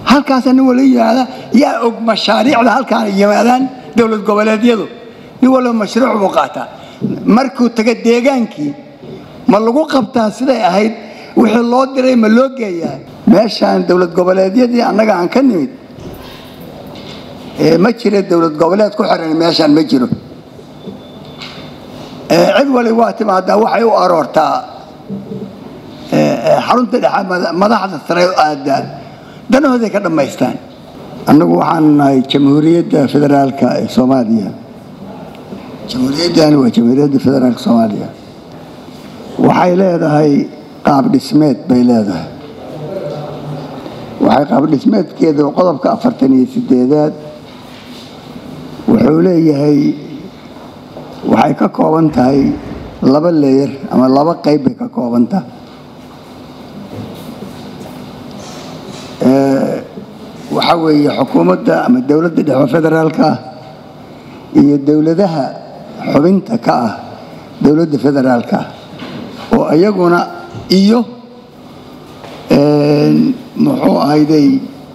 halkaasa nin wala yimaada yaa og mashaariicda halkaana yimaadaan dowlad goboleedyadu nin walba mashruuc buu qaataa markuu taga deegaankii ma lagu qabtaa siday ahayd wixii loo diray ma loo geeyaa meeshaan dowlad goboleedyadii annaga aan ka nimid ma jira dowlad goboleed ku xiran meeshaan ma jiro cid wali waa timaadaa waxay u aroortaa xarunta dhexe madaxda sare aadaa danahooday ka dhammaystaan annagu waxaan nahay jamhuuriyadda federaalka ee soomaaliya jamhuuriyaddani waa jamhuuriyadda federaalka soomaaliya waxay leedahay qaab dhismeed bay leedahay waxay qaab dhismeedkeeda qodobka afartan iyo sideedaad wuxuu leeyahay waxay ka kooban tahay laba leeyar ama laba qayb bay ka kooban tahay waxaa weeye xukuumadda ama dowladda dhexe federaalka ah iyo dowladaha xubinta ka ah dowladda federaalka ah oo iyaguna iyo muxuu ahayday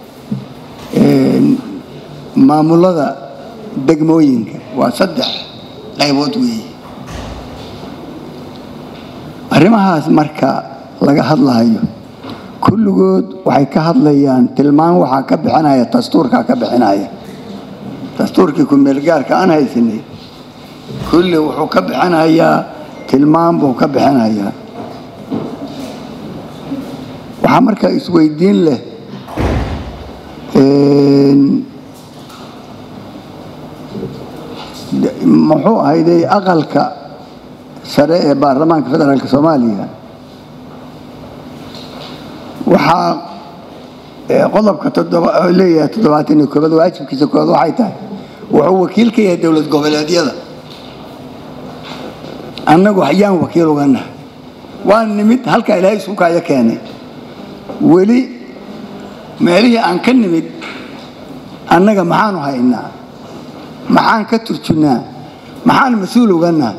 maamulada degmooyinka waa saddex qaybood weeye arrimahaas marka laga hadlahayo kulligood waxay ka hadlayaan tilmaan waxaa ka bixinaya dastuurkaa ka bixinaya dastuurkii ku-meelgaarka aan haysanay kulli wuxuu ka bixinayaa tilmaan buu ka bixinayaa waxaa markaa isweydiin leh muxuu ahayday aqalka sare ee baarlamaanka federaalka soomaaliya waxaa qodobka leeyahay toddobaatan iyo koobaad waajibkiisa koobaad waxay tahay wuxuu wakiil ka yahay dowlad goboleedyada annagu yaan wakiil ugana waa nimid halkaa ilaahay isukaayo keenay weli meelihii aan ka nimid annaga maxaanu haynaa maxaan ka turjunnaa maxaan mas-uul uganaa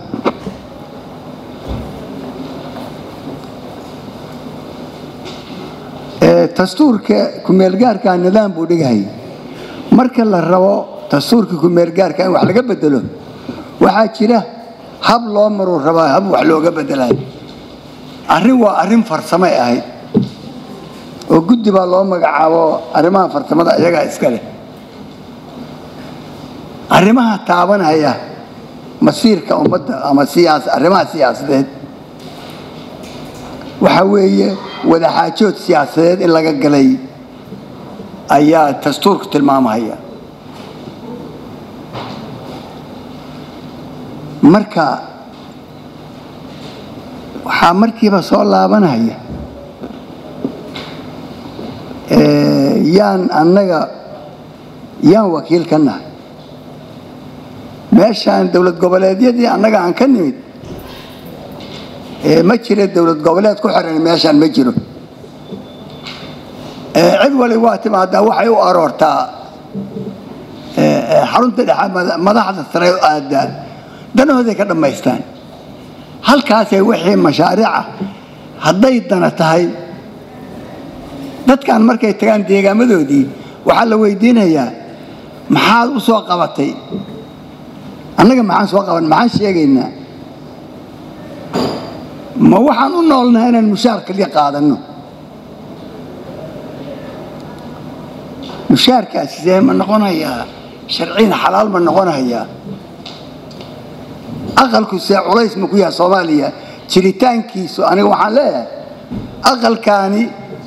dastuurka kumeelgaarkaa nidaam buu dhigahay marka la rabo dastuurka kumeelgaarka in wax laga bedelo waxaa jira hab loo maruu rabaa hab wax looga bedelayo arrin waa arrin farsamay ahayd oo guddi baa loo magacaabo arrimaha farsamada iyagaa iska leh arrimaha taabanaya masiirka ummadda ama siyaas arrimaha siyaasadeed waxaa weeye wadaxaajood siyaasadeed in laga galay ayaa dastuurku tilmaamahaya marka waxaa markiiba soo laabanaya yaan annaga yaan wakiil ka nahay meeshaan dowlad goboleedyadii annaga aan ka nimid ma jira dowlad goboleed ku xiran meeshaan ma jiro cid wali waa timaadaa waxay u aroortaa xarunta dhexe madaxda sare aadaa danahooday ka dhammaystaan halkaasay wixii mashaariica hadday dana tahay dadkan markay tagaan deegaamadoodii waxaa la weydiinayaa maxaad u soo qabatay annaga maxaan soo qaban maxaan sheegaynaa ma waxaan u noolnaha inaan mushaar kaliya qaadanno mushaarkaasi see ma noqonayaa sharciina xalaal ma noqonayaa aqalku see culays ma ku yaha soomaaliya jiritaankiisu aniga waxaan leeyahay aqalkaani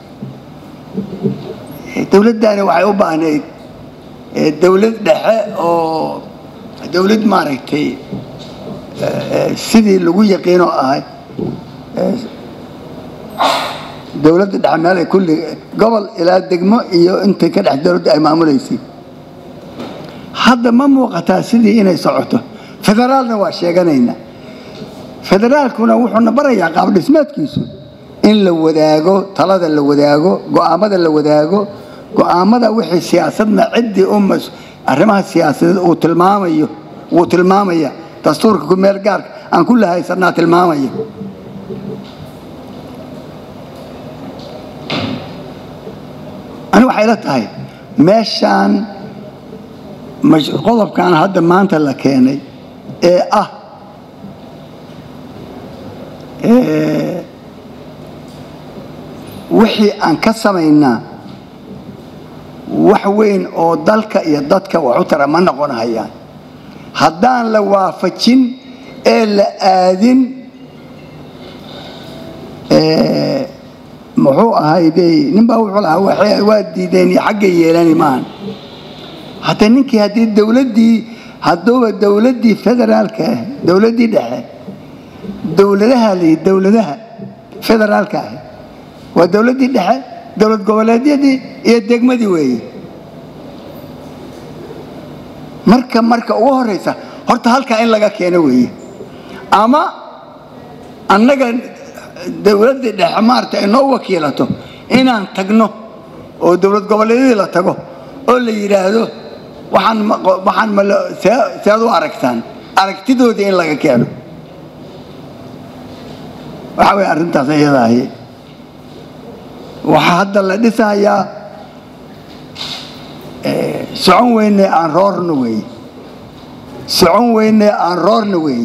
dowladdaani waxay u baahnayd dowlad dhexe oo dowlad maaragtay sidii lagu yaqiinoo ahay dowladda dhexe meelay kulli gobol ilaa degmo iyo intay ka dhex dowladda ay maamulaysay hadda ma muuqataa sidii inay socoto federaalna waa sheeganaynaa federaalkuna wuxuuna barayaa qaab dhismeedkiisu in la wadaago talada la wadaago go'aamada la wadaago go'aamada wixii siyaasadna ciddii u arrimaha siyaasadeed uu tilmaamayo wuu tilmaamaya dastuurka ku meel gaarka aan ku lahaysanaa tilmaamaya ani waxay waxay la tahay meeshaan mash- qodobkan hadda maanta la keenay ee ah ee, wixii aan ka samaynaa wax weyn oo dalka iyo dadka wax u tara ma noqon hayaan haddaan la waafajin ee la aadin ee, muxuu ahayday ninbaa wuxuu lahaa waxay- waa diideen iyo xagga yeelani maahan hadda ninkii haddii dowladdii hadduuba dowladdii federaalka ah dowladdii dhexe dowladaha la yidhi dowladaha federaalka ah waa dowladdii dhexe dowlad goboleedyadii iyo degmadii weeye marka marka ugu horeysa horta halkaa in laga keeno weeye ama annaga dowladdii dhexe maarata inoo wakiilato inaan tagno oo dowlad goboleedyadii la tago oo la yidhaahdo waxaan ma waxaan ma la- see sead u aragtaan aragtidoodii in laga keeno waxa weye arrintaas iyada ahi waxaa hadda la dhisayaa eh, socon weyne aan roorno weeye socon weyne aan roorno weeye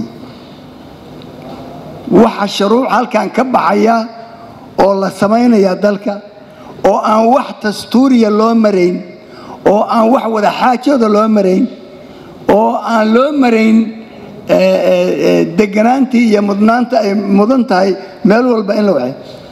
waxa shuruuc halkan ka baxaya oo la samaynaya dalka oo aan wax dastuuriya loo marayn oo aan wax wada xaajooda loo marayn oo aan loo marayn eh, eh, eh, deganaantii iyo mudnaanta ay mudan tahay meel walba in la waxay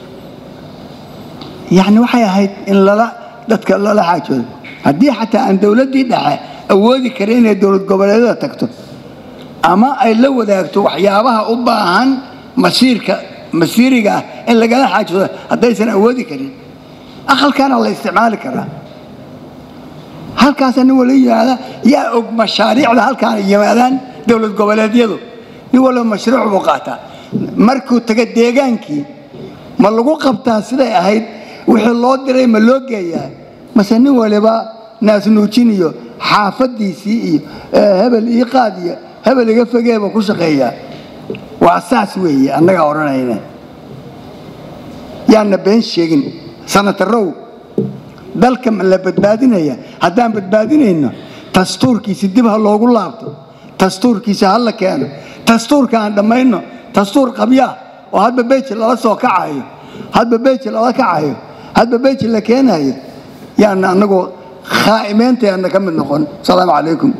yacni waxay ahayd in lala dadka lala xaajoodo haddii xataa aan dowladdii dhexe awoodi karin inay dowlad goboleedyada tagto ama ay la wadaagto waxyaabaha u baahan masiirka masiiriga ah in lagala xaajoodo haddaysan awoodi karin aqalkaana la isticmaali karaa halkaasa nin wala yimaada yaa og mashaariicda halkaana yimaadaan dowlad goboleedyadu nin walba mashruuc buu qaataa markuu taga deegaankii ma lagu qabtaa siday ahayd wixii loo diray ma loo geeyaa mase nin waliba naasnuujin iyo xaafadiisii iyo eh, hebel ii qaad iyo hebel iga fogeeba ku shaqeeyaa waa saas weeye annagaa odhanayna yaana been sheegin sanatarow dalka ma la badbaadinaya haddaan badbaadinayno dastuurkiisi dib ha loogu laabto dastuurkiisa ha la keeno dastuurka aan dhammayno dastuur qabyaa oo hadba beji lala soo kacayo hadba beji lala kacayo hadba beji la keenayo yaana annagoo khaa'imeyntayaana ka mid noqon asalaamu calaykum